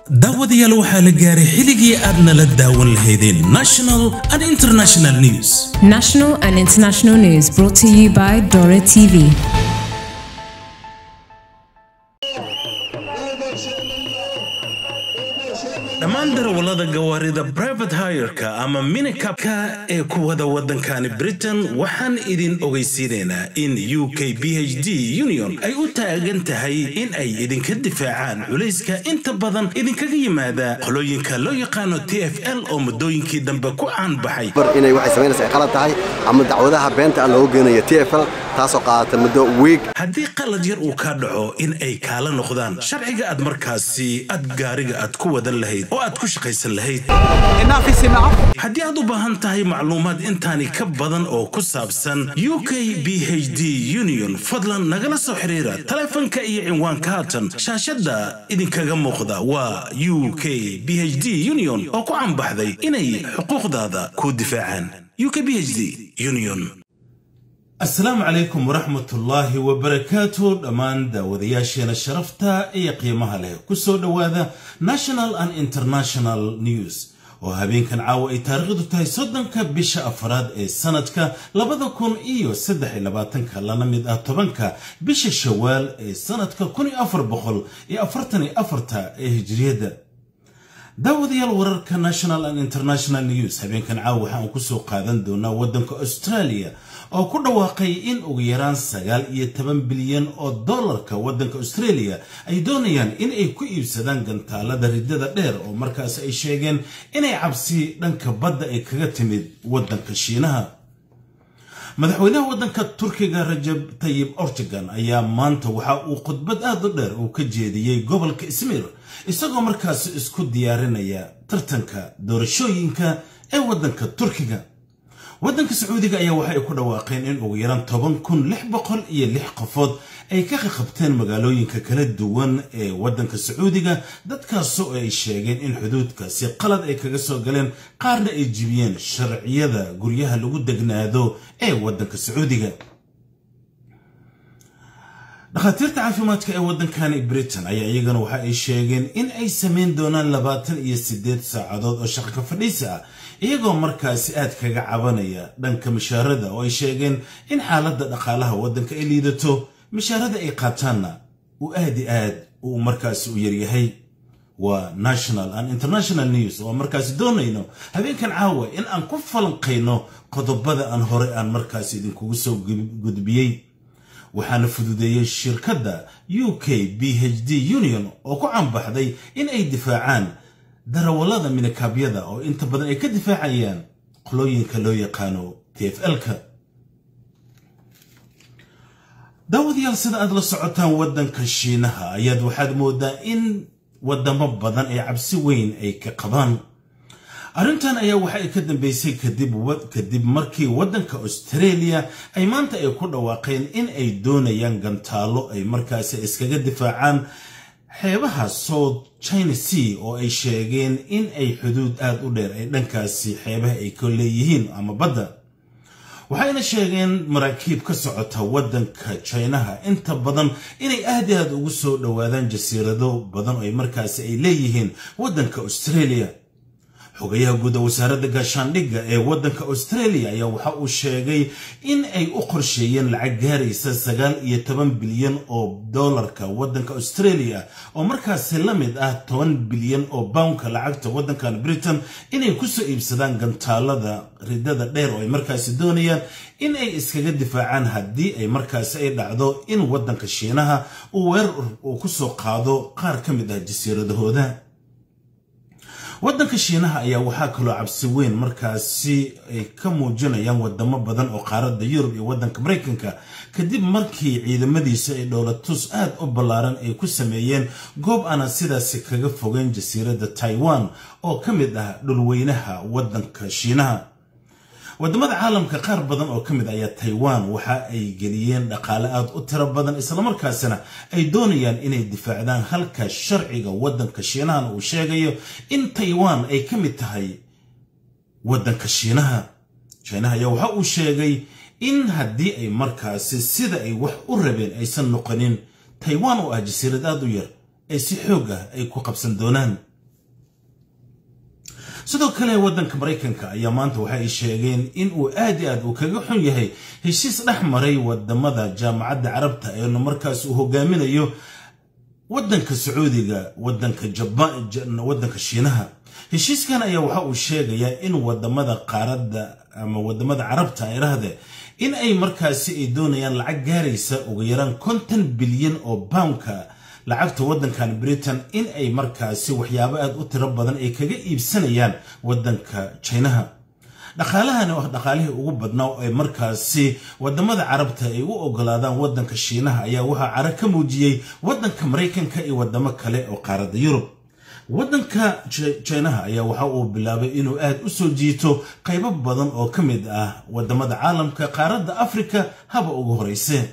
daawadayaal waxaa la gaaray xilligii aad nala daawan lahaydeen national and international news National and international news brought to you by Dora TV. dhammaan darawallada gawaarida brivate hireka ama minikabka ee ku wada waddankani britain waxaan idin ogeysiinaynaa in u k b h d union ay u taagan tahay in ay idinka difaacaan culayska inta badan idinkaga yimaada qolooyinka loo yaqaano t f l oo muddooyinkii dambe ku caanbaxay bar inay waxay samaynaysa ay qalad tahay ama dacwadaha beenta ah loogu geenayo t f l taasoo qaadata muddo wiig haddii qalad yar uu kaa dhaco in ay kaala noqdaan sharciga aad markaasi aad gaariga aad ku wadan lahayd oo aad ku shaqaysan lahayd haddii aad u baahan tahay macluumaad intaani ka badan oo ku saabsan u k b h d union fadlan nagala soo xiriira taleefanka iyo cinwaanka haatan shaashadda idinkaga muuqda waa u k b h d union oo ku caanbaxday inay xuquuqdaada ku difaacaan u k b h d union asalaamu calaykum waraxmatullaahi wabarakaatu dhammaan daawadayaasheena sharafta iyo qiimaha leh ku soo dhowaada national and international news oo habeenkan caawa ay taariikhdu tahay soddonka bisha afaraad ee sanadka labada kun iyo saddex iyo labaatanka lana mid ah tobanka bisha shawaal ee sanadka kun iyo afar boqol iyo afartan iyo afarta ee hijriyadda daawadayaal wararka national and international news habeenkan caawa waxaan kusoo qaadan doonaa waddanka australia oo ku dhawaaqay in ugu yaraan sagaal iyo toban bilyan oo dollarka waddanka australia ay doonayaan in ay ku iibsadaan gantaalada riddada dheer oo markaas ay sheegeen inay cabsi dhanka badda ay kaga timid waddanka shiinaha madaxweynaha waddanka turkiga rajab tayib ortegan ayaa maanta waxa uu khudbad aad u dheer uu ka jeediyey gobolka ismiir isagoo markaas isku diyaarinaya tartanka doorashooyinka ee waddanka turkiga waddanka sacuudiga ayaa waxay ku dhawaaqeen in ugu yaraan toban kun lix boqol iyo lix qofood ay ka qaqabteen magaalooyinka kala duwan ee waddanka sacuudiga dadkaasoo ay sheegeen in xuduudkaasi qalad ay kaga soo galeen qaarna ay jibiyeen sharciyada guryaha lagu degnaado ee waddanka sacuudiga dhakhaatiirta caafimaadka ee waddankani britain ayaa iyagana waxa ay sheegeen in ay samayn doonaan labaatan iyo siddeed saacadood oo shaqo ka fadhiisa ah iyagoo markaasi aad kaga cabanaya dhanka mishaarada oo ay sheegeen in xaaladda dhaqaalaha waddanka ay liidato mishaarada ay qaataanna uu aad i aad uu markaasi u yaryahay waa national and international news oo markaasi doonayno habeenkan caawa in aan ku falanqayno qodobada aan hore aan markaasi idinkugu soo gudbiyey waxaana fududeeyey shirkadda u k b h d union oo ku cambaxday in ay difaacaan darawallada minikaabyada oo inta badan ay ka difaacayaan qolooyinka loo yaqaano t f l-ka daawadayaal sida aad la socotaan waddanka shiinaha ayaad waxaad moodaa in waddamo badan ee cabsi weyn ay ka qabaan arrintan ayaa waxa ay ka dambeysay kadib markii waddanka australia ay maanta ay ku dhawaaqeen in ay doonayaan gantaalo ay markaasi iskaga difaacaan xeebaha south china sea oo ay sheegeen in ay xuduud aad u dheer ay dhankaasi xeebaha ay ka leeyihiin ama badda waxayna sheegeen maraakiib ka socota waddanka jinaha inta badan inay aad i aad ugu soo dhowaadaan jasiirado badan oo ay markaasi ay leeyihiin waddanka australia xogayaha guud ee wasaaradda gaashaandhigga ee waddanka australia ayaa waxa uu sheegay in ay u qorsheeyeen lacag gaaraysa sagaal iyo toban bilyan oo dollarka waddanka australia oo markaasi la mid ah toban bilyan oo boundka lacagta waddankan britain inay kusoo iibsadaan gantaalada riddada dheer oo ay markaasi doonayaan in ay iskaga difaacaan haddii ay markaasi ay dhacdo in waddanka shiinaha uu weerar uu kusoo qaado qaar ka mid ah jasiiradahooda waddanka shiinaha ayaa waxaa kaloo cabsi weyn markaasi ay ka muujinayaan wadamo badan oo qaaradda yurub iyo waddanka maraykanka kadib markii ciidamadiisa ay dhowlatus aad u ballaaran ay ku sameeyeen goob aana sidaasi kaga fogeyn jasiiradda taiwan oo ka mid ah dhulweynaha waddanka shiinaha waddamada caalamka qaar badan oo ka mid ayaa taiwan waxa ay geliyeen dhaqaale aad u tiro badan islamarkaasina ay doonayaan inay difaacdaan halka sharciga waddanka shiinahan uu sheegayo in taiwan ay ka mid tahay waddanka shiinaha shiinaha ayaa waxa uu sheegay in haddii ay markaasi sida ay wax u rabeen aysan noqonin taiwan oo ah jasiirad aad u yar ay si xoog ah ay ku qabsan doonaan sidoo kale waddanka maraykanka ayaa maanta waxa ay sheegeen in uu aad i aad uu kaga xun yahay heshiis dhex maray wadamada jaamacadda carabta eena markaas uu hogaaminayo waddanka sacuudiga waddanka jabaan waddanka shiinaha heshiiskan ayaa waxa uu sheegayaa in wadamada qaaradda ama wadamada carabta ay rahde in ay markaasi ay doonayaan lacag gaaraysa ugu yaraan konton bilyan oo poundka lacagta waddankan britain in ay markaasi waxyaabo aad u tiro badan ay kaga iibsanayaan waddanka jinaha dhaqaalahani oo ah dhaqaalihii ugu badnaa ee markaasi wadamada carabta ay u ogolaadaan waddanka shiinaha ayaa waxaa cara ka muujiyey waddanka maraykanka iyo wadamo kale oo qaaradda yurub waddanka jinaha ayaa waxa uu bilaabay inuu aad u soo jiito qaybo badan oo ka mid ah wadamada caalamka qaaradda afrika haba ugu horeyse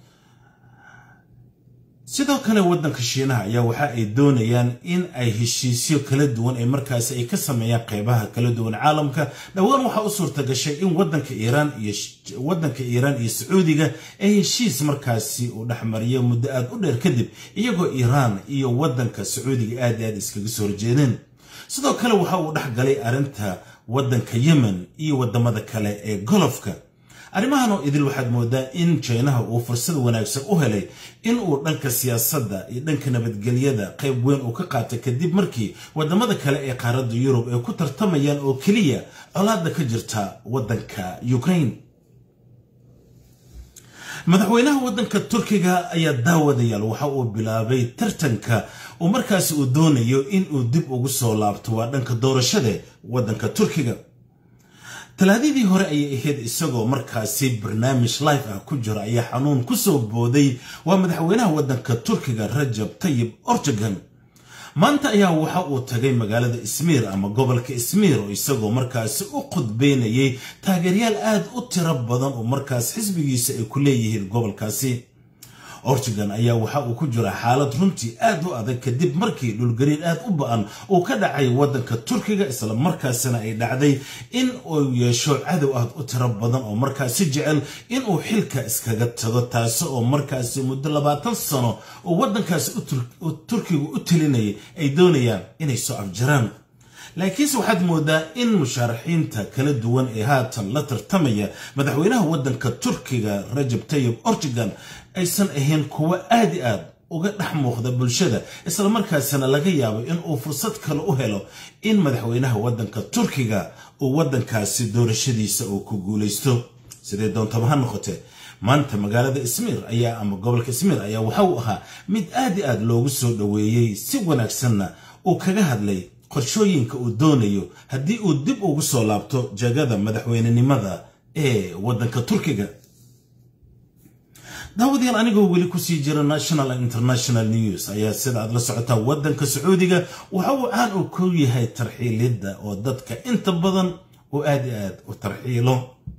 sidoo kale waddanka shiinaha ayaa waxa ay doonayaan in ay heshiisyo kala duwan ay markaasi ay ka sameeyaan qeybaha kala duwan caalamka dhowaan waxaa u suurta gashay in waddanka iiraan iyo waddanka iiraan iyo sacuudiga ee heshiis markaasi uu dhexmariyo muddo aad u dheer kadib iyagoo iiraan iyo waddanka sacuudiga aad i aad iskaga soo horjeedeen sidoo kale waxa uu dhex galay arrinta waddanka yemen iyo wadamada kale ee golofka arrimahan oo idil waxaad moodaa in jinaha uu fursad wanaagsan u helay in uu dhanka siyaasadda iyo dhanka nabadgelyada qayb weyn uu ka qaatay kadib markii wadamada kale ee qaaradda yurub ay ku tartamayaan oo keliya colaadda ka jirta waddanka ukraine madaxweynaha waddanka turkiga ayaa daawadayaal waxa uu bilaabay tartanka uu markaasi uu doonayo in uu dib ugu soo laabto waa dhanka doorashada waddanka turkiga talaadadii hore ayay ahayd isagoo markaasi barnaamij life ah ku jira ayaa xanuun ku soo booday waa madaxweynaha waddanka turkiga rajab tayib ortogan maanta ayaa waxa uu tagay magaalada ismiir ama gobolka ismiir oo isagoo markaasi u khudbeynayay taageeryaal aad u tiro badan oo markaas xisbigiisa ay ku leeyihiin gobolkaasi ortigan ayaa waxa uu ku jira xaalad runtii aad u adag kadib markii dhulgariir aad u ba-an uu ka dhacay waddanka turkiga isla markaasina ay dhacday in uu yeesho cadow aad u tiro badan oo markaasi jecel in uu xilka iskaga tago taasi oo markaasi muddo labaatan sano oo waddankaasi turkiga u telinayay ay doonayaan inay soo afjaraan laakiinse waxaad moodaa in mushaaraxiinta kala duwan ee haatan la tartamaya madaxweynaha waddanka turkiga rajab tayib ortigan aysan ahayn kuwo aad i aad uga dhex muuqda bulshada islamarkaasina laga yaabo in uu fursad kale u helo in madaxweynaha waddanka turkiga uu waddankaasi doorashadiisa uu ku guulaysto sidee doontaba ha noqotee maanta magaalada ismiir ayaa ama gobolka ismiir ayaa waxa uu ahaa mid aad i aad loogu soo dhoweeyey si wanaagsanna uu kaga hadlay qorshooyinka uu doonayo haddii uu dib ugu soo laabto jagada madaxweynenimada ee waddanka turkiga daawadayaal anigoo weli kusii jira national and international news ayaa sida aad la socotaa waddanka sacuudiga waxa uu caan uu ku yahay tarxiilidda oo dadka inta badan oo aad i aad u tarxiilo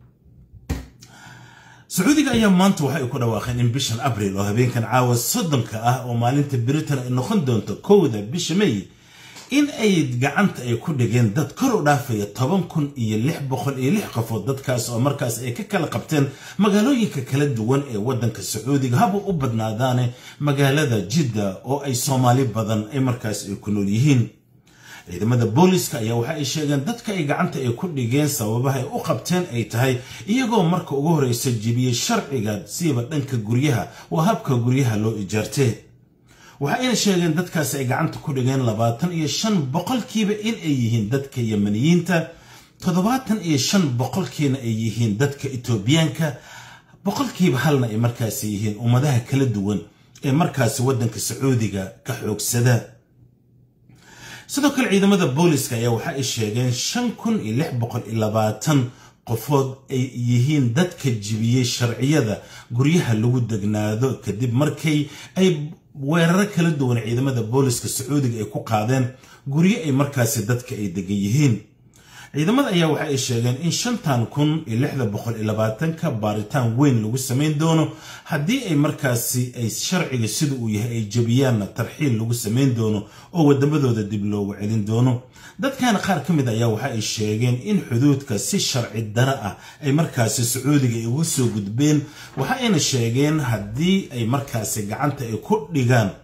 sacuudiga ayaa maanta waxa ay ku dhawaaqeen in bishan abril oo habeenkan caawa soddonka ah oo maalinta britain ay noqon doonto kowda bisha may in ay gacanta ay ku dhigeen dad kor u dhaafaya toban kun iyo lix boqol iyo lix qofood dadkaas oo markaas ay ka kala qabteen magaalooyinka kala duwan ee waddanka sacuudiga haba u badnaadaane magaalada jidda oo ay soomaali badan ay markaas ay ku nool yihiin ciidamada booliska ayaa waxa ay sheegeen dadka ay gacanta ay ku dhigeen sababaha ay u qabteen ay tahay iyagoo marka ugu horeysa jibiyey sharciga siiba dhanka guryaha waa habka guryaha loo ijaartee waxa ayna sheegeen dadkaasi ay gacanta ku dhigeen labaatan iyo shan boqolkiiba in ay yihiin dadka yamaniyiinta toddobaatan iyo shan boqolkiina ay yihiin dadka etoobiyaanka boqolkiiba halna ay markaasi yihiin ummadaha kala duwan ee markaasi waddanka sacuudiga ka xoogsada sidoo kale ciidamada booliska ayaa waxa ay sheegeen shan kun iyo lix boqol iyo labaatan qofood ay yihiin dadka jibiyey sharciyada guryaha lagu degnaado kadib markay ay weeraro kala duwan ciidamada booliska sacuudiga ay ku qaadeen guryo ay markaasi dadka ay degan yihiin ciidamada ayaa waxa ay sheegeen in shantan kun iyo lixda boqol iyo labaatanka baaritaan weyn lagu samayn doono haddii ay markaasi ay sharciga sida uu yahay ay jebiyaanna tarxiil lagu samayn doono oo wadamadooda dib loogu celin doono dadkana qaar ka mid ayaa waxa ay sheegeen in xuduudka si sharci dara ah ay markaasi sacuudiga ay uga soo gudbeen waxa ayna sheegeen haddii ay markaasi gacanta ay ku dhigaan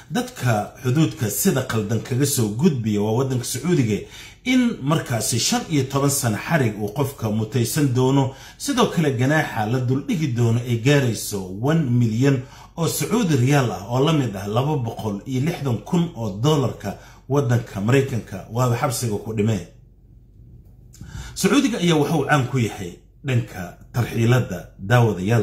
dadka xuduudka sida qaldan kaga soo gudbiya waa waddanka sacuudiga in markaasi shan iyo toban sano xarig uu qofka mutaysan doono sidoo kale ganaaxa la duldhigi doono ay gaarayso one milyan oo sacuudi riyaal ah oo la mid ah laba boqol iyo lixdan kun oo dollarka waddanka maraykanka waaba xabsiga ku dhimee sacuudiga ayaa waxauu caan ku yahay dhanka tarxiiladda daawadayaal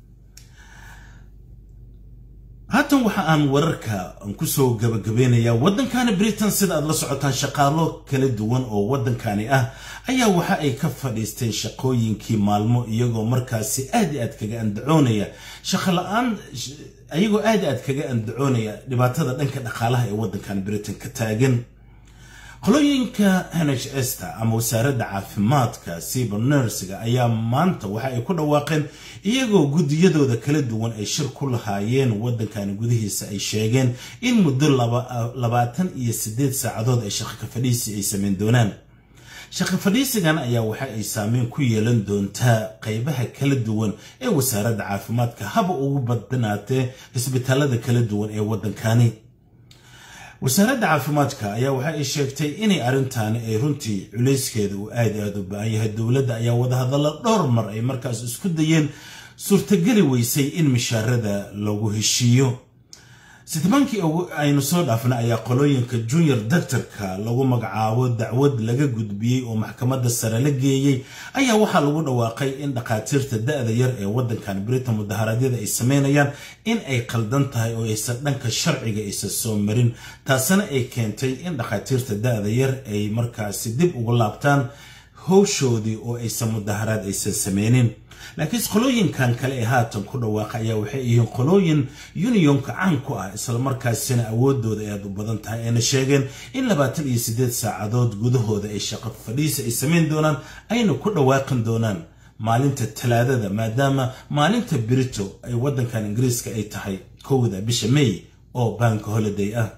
haatan waxa aan wararka kusoo gabagabeynayaa waddankani britain sida aad la socotaan shaqaalo kala duwan oo waddankani ah ayaa waxa ay ka fadhiisteen shaqooyinkii maalmo iyagoo markaasi aad i aad kaga andacoonaya shaqo la-aan iyagoo aad i aad kaga andacoonaya dhibaatada dhanka dhaqaalaha ee waddankani britain ka taagan qolooyinka nhsta ama wasaaradda caafimaadka siba nersiga ayaa maanta waxa ay ku dhawaaqeen iyagoo guddiyadooda kala duwan ay shir ku lahaayeen waddankani gudihiisa ay sheegeen in muddo labaatan iyo siddeed saacadood ay shaqo ka fadhiisi ay sameyn doonaan shaqo fadhiisigan ayaa waxa ay saameyn ku yeelan doontaa qaybaha kala duwan ee wasaaradda caafimaadka haba ugu badanaatee isbitaalada kala duwan ee waddankani wasaaradda caafimaadka ayaa waxa ay sheegtay inay arrintaani ay runtii culayskeeda uu aad aad u ba-an yahay dowladda ayaa wadahadalla dhowr mar ay markaas isku dayeen suurtageli weysay in mishaarada lagu heshiiyo sitmaankii aynu soo dhaafna ayaa qolooyinka junior doctorka lagu magacaabo dacwad laga gudbiyey oo maxkamadda sare la geeyey ayaa waxaa lagu dhawaaqay in dhakhaatiirta da-da yar ee waddankan britain mudaharaadyada ay sameynayaan in ay qaldan tahay oo aysan dhanka sharciga aysan soo marin taasina ay keentay in dhakhaatiirta da-da yar ay markaasi dib ugu laabtaan howshoodii oo aysan mudaharaad aysan sameynin laakiin qolooyinkan kale ee haatan ku dhawaaqa ayaa waxay yihiin qolooyin unionka caan ku ah islamarkaasina awoodooda ay aad u badan tahay ayna sheegeen in labaatan iyo siddeed saacadood gudahooda ay shaqo fadhiisa ay samayn doonaan ayna ku dhawaaqin doonaan maalinta talaadada maadaama maalinta brito ay waddankan ingiriiska ay tahay kowda bisha may oo banka holiday ah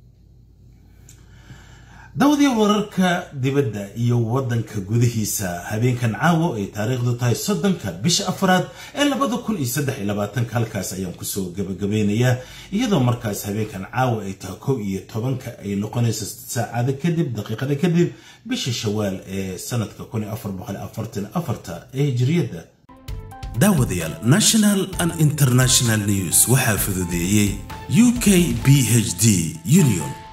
dawdii wararka dibadda iyo waddanka gudihiisa habeenkan caawo ay taariikhdu tahay soddonka bisha afraad ee labada kun iyo saddex iyo labaatanka halkaas ayaan kusoo gabagabeynayaa iyadoo markaas habeenkan caawo ay tahay kow iyo tobanka ay noqonayso saacado kadib daqiiqada kadib bisha shawaal ee sanadka kun iyo afar boqol afartan afarta ee hijriyadda daawadayaal national and international news waxaa fududeeyey u k b h d union